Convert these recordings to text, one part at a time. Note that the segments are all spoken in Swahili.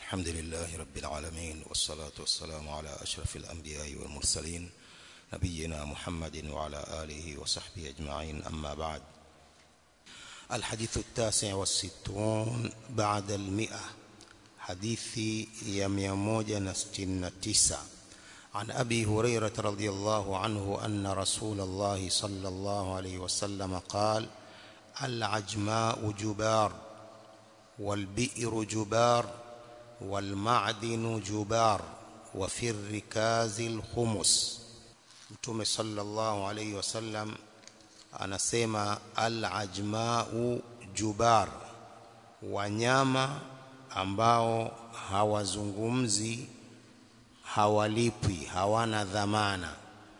الحمد لله رب العالمين والصلاة والسلام على أشرف الأنبياء والمرسلين نبينا محمد وعلى آله وصحبه أجمعين أما بعد الحديث التاسع والستون بعد المئة حديث يميموجة نستن تسع عن أبي هريرة رضي الله عنه أن رسول الله صلى الله عليه وسلم قال العجماء جبار والبئر جبار والمعدن جبار وفي الركاز الخمس mtume sallallahu alayhi wasallam anasema al-ajma'u jubar wanyama ambao hawazungumzi hawalipwi hawana dhamana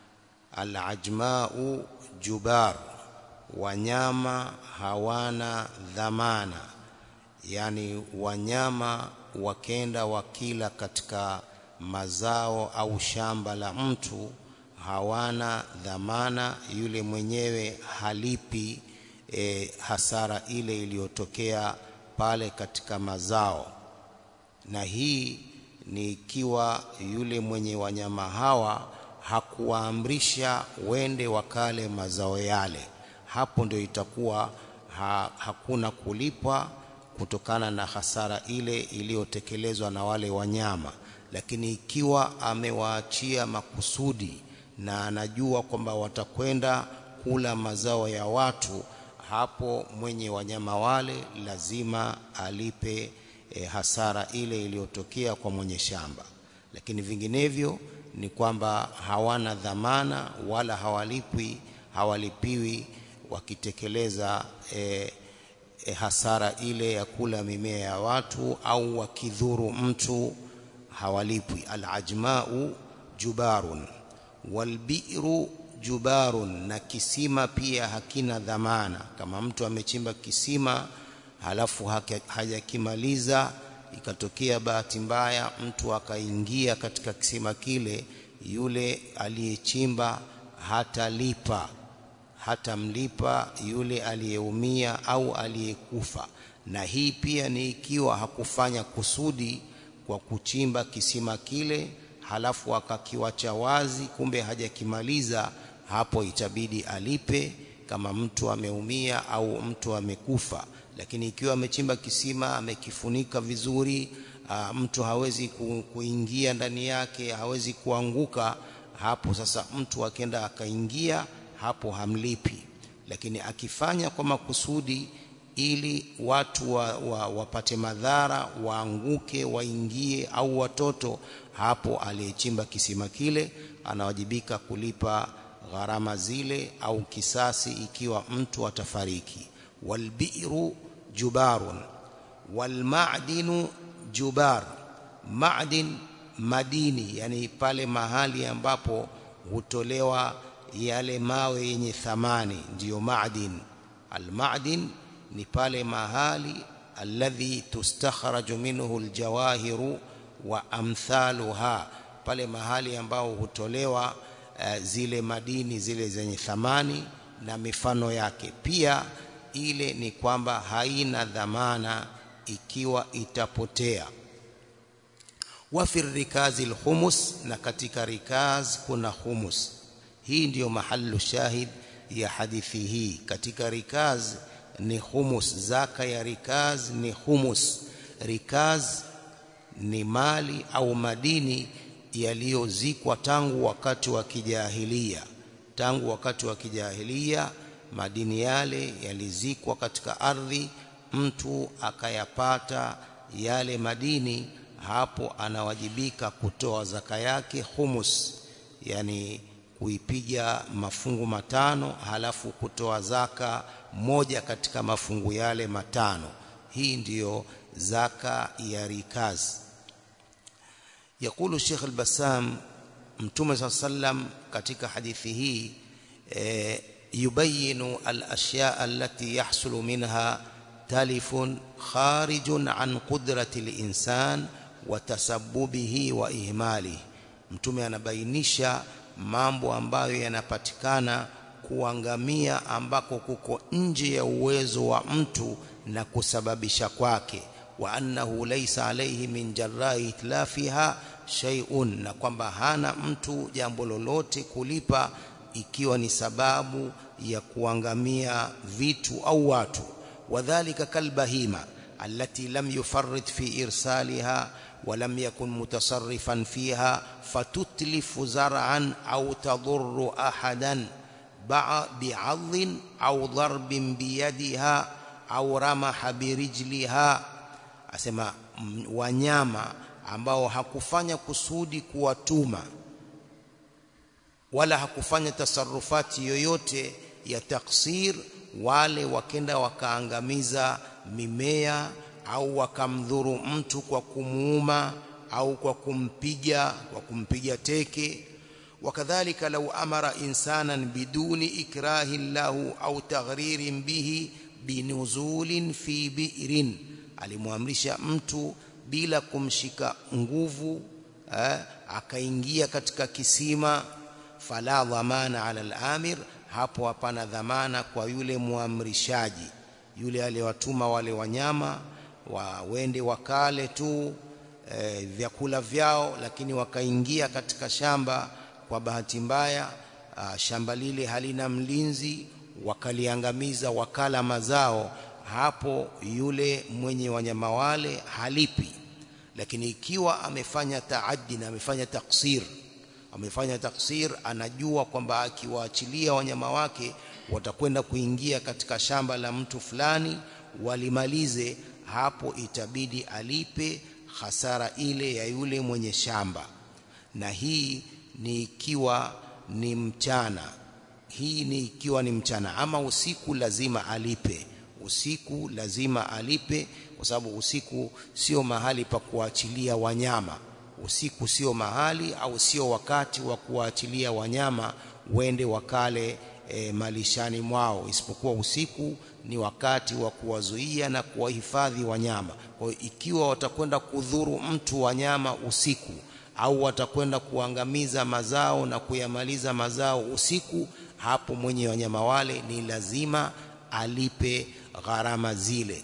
al-ajma'u jubar wanyama hawana dhamana yani wanyama wakenda wakila katika mazao au shamba la mtu hawana dhamana yule mwenyewe halipi e, hasara ile iliyotokea pale katika mazao na hii ni ikiwa yule mwenye wanyama hawa hakuwaamrisha wende wakale mazao yale hapo ndio itakuwa ha, hakuna kulipwa kutokana na hasara ile iliyotekelezwa na wale wanyama lakini ikiwa amewaachia makusudi na anajua kwamba watakwenda kula mazao ya watu hapo mwenye wanyama wale lazima alipe e, hasara ile iliyotokea kwa mwenye shamba lakini vinginevyo ni kwamba hawana dhamana wala hawalipwi hawalipiwi wakitekeleza e, e, hasara ile ya kula mimea ya watu au wakidhuru mtu hawalipwi alajmau jubarun walbiru jubarun na kisima pia hakina dhamana kama mtu amechimba kisima halafu hajakimaliza ikatokea bahati mbaya mtu akaingia katika kisima kile yule aliyechimba hatalipa hatamlipa yule aliyeumia au aliyekufa na hii pia ni ikiwa hakufanya kusudi kwa kuchimba kisima kile halafu akakiwacha wazi kumbe hajakimaliza hapo itabidi alipe kama mtu ameumia au mtu amekufa lakini ikiwa amechimba kisima amekifunika vizuri aa, mtu hawezi ku, kuingia ndani yake hawezi kuanguka hapo sasa mtu akenda akaingia hapo hamlipi lakini akifanya kwa makusudi ili watu wa, wa, wapate madhara waanguke waingie au watoto hapo aliyechimba kisima kile anawajibika kulipa gharama zile au kisasi ikiwa mtu atafariki walbiru jubarun walmadinu jubar madin madini yani pale mahali ambapo hutolewa yale mawe yenye thamani ndiyo madin almadin ni pale mahali alladhi tustakhraju minhu aljawahiru wa amthaluha pale mahali ambao hutolewa uh, zile madini zile zenye thamani na mifano yake pia ile ni kwamba haina dhamana ikiwa itapotea wa fi rikazi alhumus na katika rikaz kuna humus hii ndiyo mahallu shahid ya hadithi hii katika rikaz ni humus zaka ya rikaz ni humus rikaz ni mali au madini yaliyozikwa tangu wakati wa kijahilia tangu wakati wa kijahilia madini yale yalizikwa katika ardhi mtu akayapata yale madini hapo anawajibika kutoa zaka yake humus yani kuipiga mafungu matano halafu kutoa zaka moja katika mafungu yale matano hii ndiyo zaka ya rikaz يقول الشيخ البسام متوم صلى الله عليه وسلم katika hadithi hii e, يبين الأشياء التي يحصل منها تلف خارج عن قدرة الإنسان وتسببه وإهماله mtume anabainisha mambo ambayo yanapatikana kuangamia ambako kuko nje ya uwezo wa mtu na kusababisha kwake wa annahu laysa alayhi min jarrai itlafiha shay'un na kwamba hana mtu jambo lolote kulipa ikiwa ni sababu ya kuangamia vitu au watu wadhālika kalbahima allati lam yufarrit fi irsaliha ولم يكن متصرفا فيها فتتلف زرعا أو تضر أحدا بعض أو ضرب بيدها أو رمح برجلها أسمى wanyama ambao hakufanya kusudi kuwatuma wala hakufanya tasarufati yoyote ya taksir wale wakenda wakaangamiza mimea au wakamdhuru mtu kwa kumuuma au kwa kumpiga kwa kumpiga teke wakadhalika lau amara insanan biduni ikrahin lahu au taghririn bihi binuzulin fi bi'rin alimwamrisha mtu bila kumshika nguvu eh, akaingia katika kisima fala dhamana ala al-amir hapo hapana dhamana kwa yule muamrishaji yule aliyewatuma wale wanyama wawende wakale tu e, vyakula vyao lakini wakaingia katika shamba kwa bahati mbaya a, shamba lile halina mlinzi wakaliangamiza wakala mazao hapo yule mwenye wanyama wale halipi lakini ikiwa amefanya taaddi na amefanya taksir amefanya taksir anajua kwamba akiwaachilia wanyama wake watakwenda kuingia katika shamba la mtu fulani walimalize hapo itabidi alipe hasara ile ya yule mwenye shamba na hii ni ikiwa ni mchana hii ni ikiwa ni mchana ama usiku lazima alipe usiku lazima alipe kwa sababu usiku sio mahali pa kuachilia wanyama usiku sio mahali au sio wakati wa kuwaachilia wanyama wende wakale e, malishani mwao isipokuwa usiku ni wakati wa kuwazuia na kuwahifadhi wanyama kwa hiyo ikiwa watakwenda kudhuru mtu wanyama usiku au watakwenda kuangamiza mazao na kuyamaliza mazao usiku hapo mwenye wanyama wale ni lazima alipe gharama zile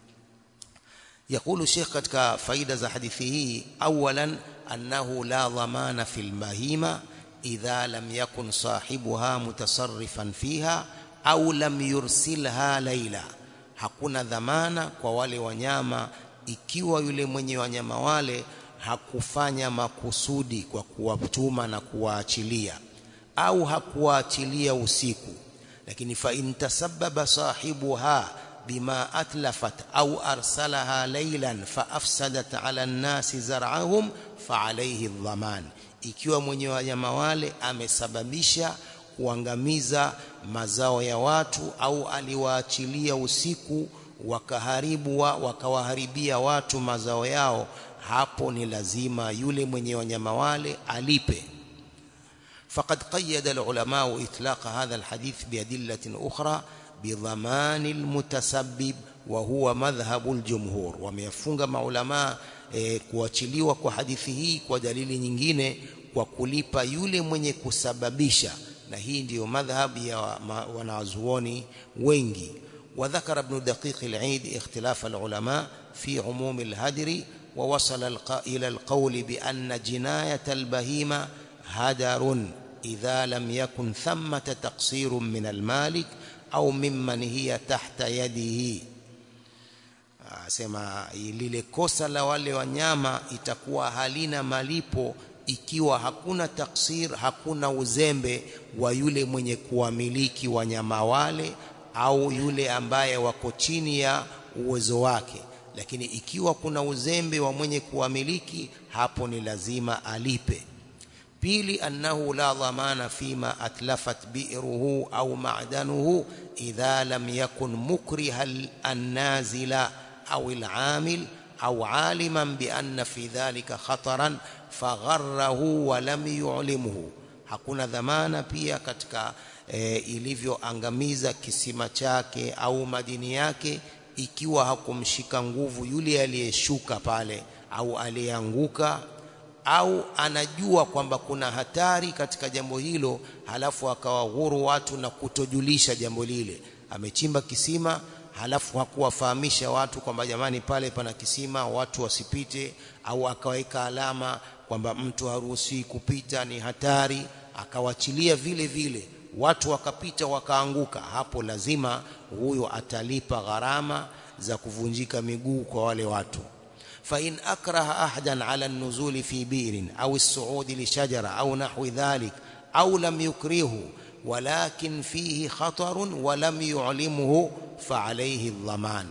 يقول الشيخ katika faida za hadithi hii awalan annahu la dhamana fil mahima idha lam yakun sahibuha mutasarrifan fiha au lam yursilha laila hakuna dhamana kwa wale wanyama ikiwa yule mwenye wanyama wale hakufanya makusudi kwa kuwatuma na kuwaachilia au hakuwaachilia usiku lakini fa intasababa sahibuha bima atlafat au arsalaha laylan fa afsadat ala an-nasi zar'ahum fa alayhi dhaman ikiwa mwenye wanyama wale amesababisha kuangamiza mazao ya watu au aliwaachilia usiku wakaharibu wa, wakawaharibia watu mazao yao hapo ni lazima yule mwenye wanyama wale alipe فقد قيد العلماء إطلاق هذا الحديث بأدلة أخرى بضمان المتسبب وهو مذهب الجمهور وميفunga maulama e, kuachiliwa kwa hadithi hii kwa dalili nyingine kwa kulipa yule mwenye kusababisha na hii ndiyo madhhab ya wanazuoni wengi وذكر ابن دقيق العيد اختلاف العلماء في عموم الهدر ووصل إلى القول بأن جناية البهيمة هدر إذا لم يكن ثمة تقصير من المالك au mimman hiya tahta yadihi asema lile kosa la wale wanyama itakuwa halina malipo ikiwa hakuna taksir hakuna uzembe wa yule mwenye kuwamiliki wanyama wale au yule ambaye wako chini ya uwezo wake lakini ikiwa kuna uzembe wa mwenye kuwamiliki hapo ni lazima alipe pili annahu la dhamana fima atlafat bi'ruhu au ma'danuhu idha lam yakun mukriha an-nazila au al-amil au aliman bi anna fi dhalika khataran fagharrahu wa lam yu'limhu hakuna dhamana pia katika e, ilivyoangamiza kisima chake au madini yake ikiwa hakumshika nguvu yule aliyeshuka pale au aliyeanguka au anajua kwamba kuna hatari katika jambo hilo halafu akawaghuru watu na kutojulisha jambo lile amechimba kisima halafu hakuwafahamisha watu kwamba jamani pale pana kisima watu wasipite au akaweka alama kwamba mtu haruhusiwi kupita ni hatari akawachilia vile vile watu wakapita wakaanguka hapo lazima huyo atalipa gharama za kuvunjika miguu kwa wale watu فإن أكره أحدا على النزول في بئر أو الصعود لشجرة أو نحو ذلك أو لم يكرهه ولكن فيه خطر ولم يعلمه فعليه الضمان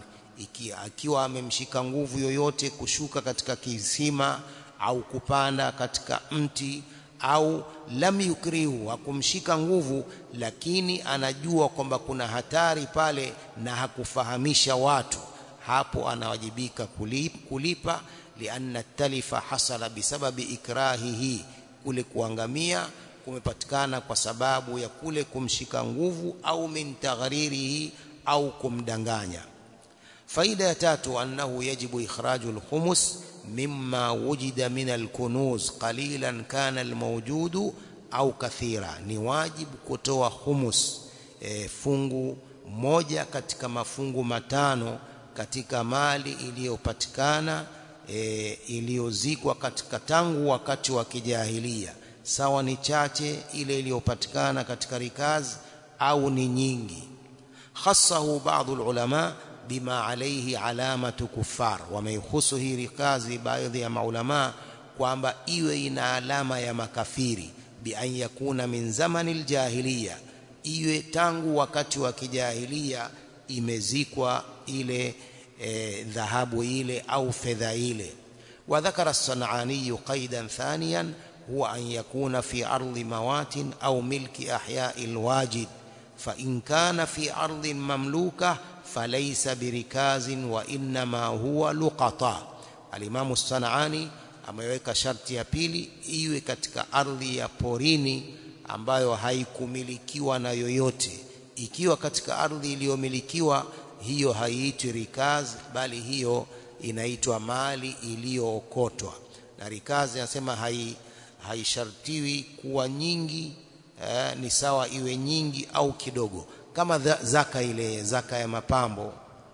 akiwa amemshika nguvu yoyote kushuka katika kisima au kupanda katika mti au lam yukrihu hakumshika nguvu lakini anajua kwamba kuna hatari pale na hakufahamisha watu hapo anawajibika kulipa lianna talifa hasala bisababi ikrahihi kule kuangamia kumepatikana kwa sababu ya kule kumshika nguvu au min taghririhi au kumdanganya faida ya tatu annahu yajibu ikhraju alkhumus mimma wujida min alkunuz qalilan kana almawjudu au kathira ni wajibu kutoa humus e, fungu moja katika mafungu matano katika mali iliyopatikana e, iliyozikwa katika tangu wakati wa kijahilia sawa ni chache ile iliyopatikana katika rikazi au ni nyingi khassahu baadhi ulama bima alayhi alamatu kuffar wameihusu hii rikazi baadhi ya maulama kwamba iwe ina alama ya makafiri bi an yakuna min zamani aljahiliya iwe tangu wakati wa kijahilia imezikwa ile e, dhahabu ile au fedha ile وذكر الصنعاني قيدا ثانيا هو أن يكون في أرض موات أو ملك أحياء الواجد فإن كان في أرض مملوكة فليس بركاز وإنما هو لقطاء الإمام الصنعاني ameweka sharti ya pili iwe katika ardhi ya porini ambayo haikumilikiwa na yoyote ikiwa katika ardhi iliyomilikiwa hiyo haiitwi rikaz bali hiyo inaitwa mali iliyookotwa na rikazi anasema hai haishartiwi kuwa nyingi eh, ni sawa iwe nyingi au kidogo kama zaka ile zaka ya mapambo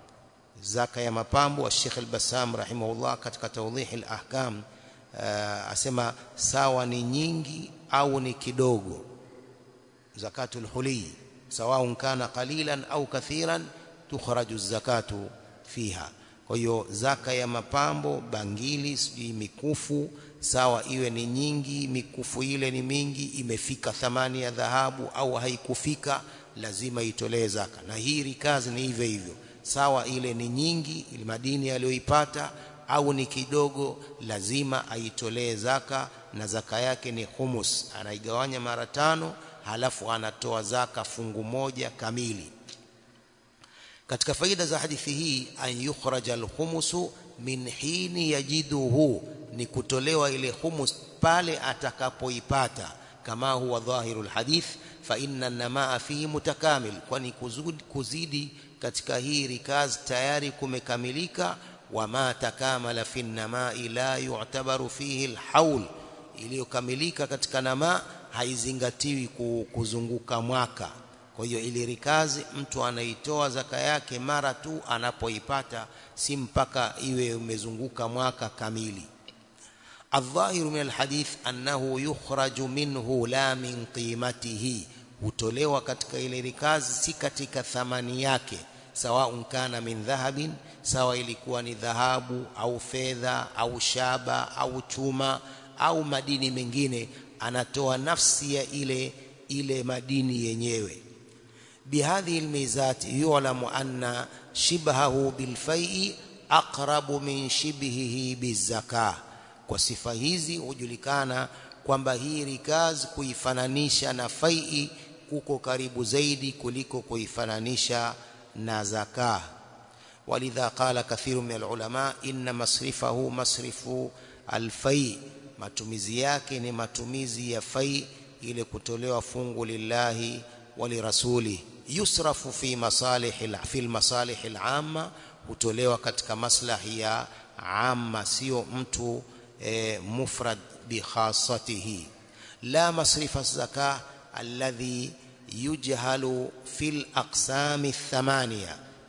zaka ya mapambo wa Sheikh al-Bassam rahimahullah katika tawdih al-ahkam uh, asema sawa ni nyingi au ni kidogo zakatul huli sawa kana qalilan au kathiran tukhraju zakatu fiha kwa hiyo zaka ya mapambo bangili sijui mikufu sawa iwe ni nyingi mikufu ile ni mingi imefika thamani ya dhahabu au haikufika lazima itolee zaka na hii rikazi ni hivyo hivyo sawa ile ni nyingi ile madini aliyoipata au ni kidogo lazima aitolee zaka na zaka yake ni humus anaigawanya mara tano halafu anatoa zaka fungu moja kamili katika faida za hadithi hii an yukhraja alhumusu min hini yajiduhu ni kutolewa ile humus pale atakapoipata kama huwa dhahiru alhadith fa inna namaa fihi mutakamil kwani kuzidi, kuzidi katika hii rikaz tayari kumekamilika wama takamala fi namai la yu'tabaru fihi alhaul iliyokamilika katika namaa haizingatiwi kuzunguka mwaka kwa hiyo ili rikazi mtu anaitoa zaka yake mara tu anapoipata si mpaka iwe umezunguka mwaka kamili الظاهر من الحديث أنه يخرج منه لا من قيمته hutolewa katika ile rikazi si katika thamani yake sawa kana min dhahabin sawa ilikuwa ni dhahabu au fedha au shaba au chuma au madini mengine anatoa nafsi ya ile ile madini yenyewe بهذه الميزات يعلم أن شبهه بالفيء أقرب من شبهه بالزكاة kwa sifa hizi hujulikana kwamba hii rikaz kuifananisha na fai kuko karibu zaidi kuliko kuifananisha na zaka walidha qala kathiru min alulama inna masrifahu masrifu alfai matumizi yake ni matumizi ya fai ile kutolewa fungu lillahi walirasuli yusrafu fi masalih fi almasalih alama hutolewa katika maslahi ya amma sio mtu e, mufrad bi khassatihi la masrifa zaka alladhi yujhalu fil aqsam thamania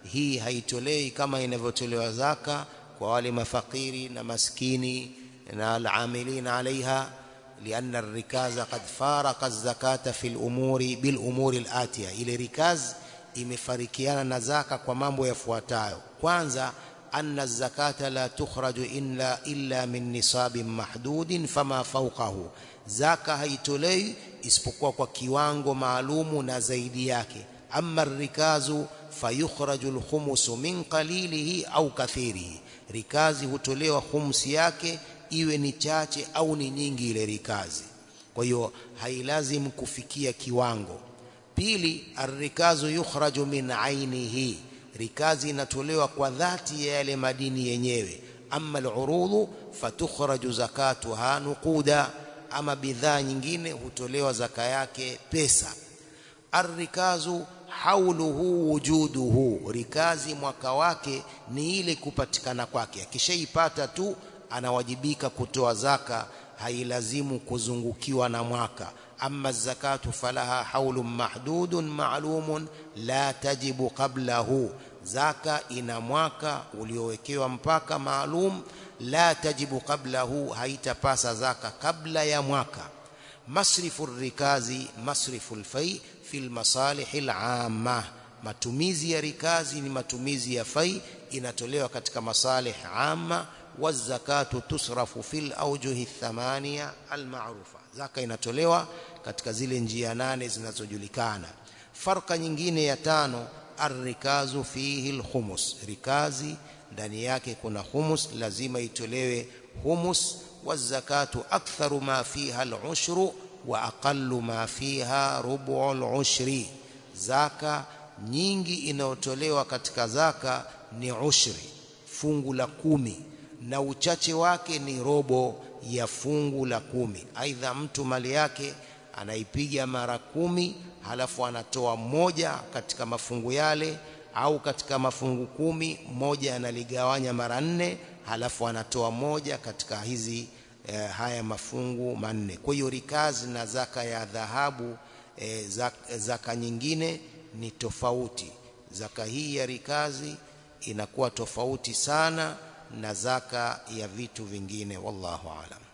hii haitolei kama inavyotolewa zaka kwa wale mafakiri na maskini na alamilin alaiha لأن الركاز قد فارق الزكاة في الأمور بالأمور الآتية ile rikaz imefarikiana na zaka kwa mambo yafuatayo kwanza anna zakata la tukhraju illa illa min nisabin mahdudin fama fawqahu zaka haitolei isipokuwa kwa kiwango maalumu na zaidi yake amma rikazu fayukhraju alkhumusu min qalilihi au kathirihi rikazi hutolewa khumsi yake iwe ni chache au ni nyingi ile rikazi kwa hiyo hailazim kufikia kiwango pili arrikazu yukhraju min ainihi rikazi inatolewa kwa dhati ya yale madini yenyewe amma alurudhu fatukhraju zakatuha nuquda ama bidhaa nyingine hutolewa zaka yake pesa arrikazu hauluhu wujuduhu rikazi mwaka wake ni ile kupatikana kwake akishaipata tu anawajibika kutoa zaka hailazimu kuzungukiwa na mwaka amma zakatu falaha haulun mahdudun ma'lumun la tajibu qablahu zaka ina mwaka uliowekewa mpaka maalum la tajibu qablahu haitapasa zaka kabla ya mwaka masrifu rikazi masrifu alfai fi almasalih al'amma matumizi ya rikazi ni matumizi ya fai inatolewa katika masalih amma wazakatu tusrafu fil awjuhi thamania almaarufa zaka inatolewa katika zile njia nane zinazojulikana farka nyingine ya tano arrikazu fihi alkhumus rikazi ndani yake kuna humus lazima itolewe humus wazakatu aktharu ma fiha alushru wa aqallu ma fiha rubu alushri zaka nyingi inayotolewa katika zaka ni ushri fungu la kumi na uchache wake ni robo ya fungu la kumi aidha mtu mali yake anaipiga mara kumi halafu anatoa moja katika mafungu yale au katika mafungu kumi moja analigawanya mara nne halafu anatoa moja katika hizi eh, haya mafungu manne kwa hiyo rikazi na zaka ya dhahabu eh, zaka, zaka nyingine ni tofauti zaka hii ya rikazi inakuwa tofauti sana na zaka ya vitu vingine wallahu alam